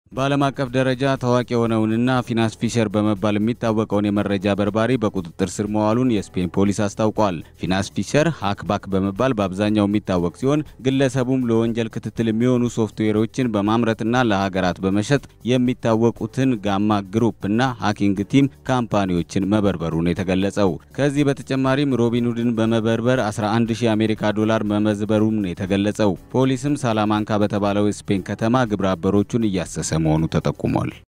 በዓለም አቀፍ ደረጃ ታዋቂ የሆነውንና ፊናንስ ፊሸር በመባል የሚታወቀውን የመረጃ በርባሪ በቁጥጥር ስር መዋሉን የስፔን ፖሊስ አስታውቋል። ፊናንስ ፊሸር ሃክባክ በመባል በአብዛኛው የሚታወቅ ሲሆን ግለሰቡም ለወንጀል ክትትል የሚሆኑ ሶፍትዌሮችን በማምረትና ለሀገራት በመሸጥ የሚታወቁትን ጋማ ግሩፕ እና ሃኪንግ ቲም ካምፓኒዎችን መበርበሩን የተገለጸው። ከዚህ በተጨማሪም ሮቢንሁድን በመበርበር 11 ሺህ የአሜሪካ ዶላር መመዝበሩም የተገለጸው። ፖሊስም ሳላማንካ በተባለው የስፔን ከተማ ግብረ አበሮቹን እያሰሰ መሆኑ ተጠቁሟል።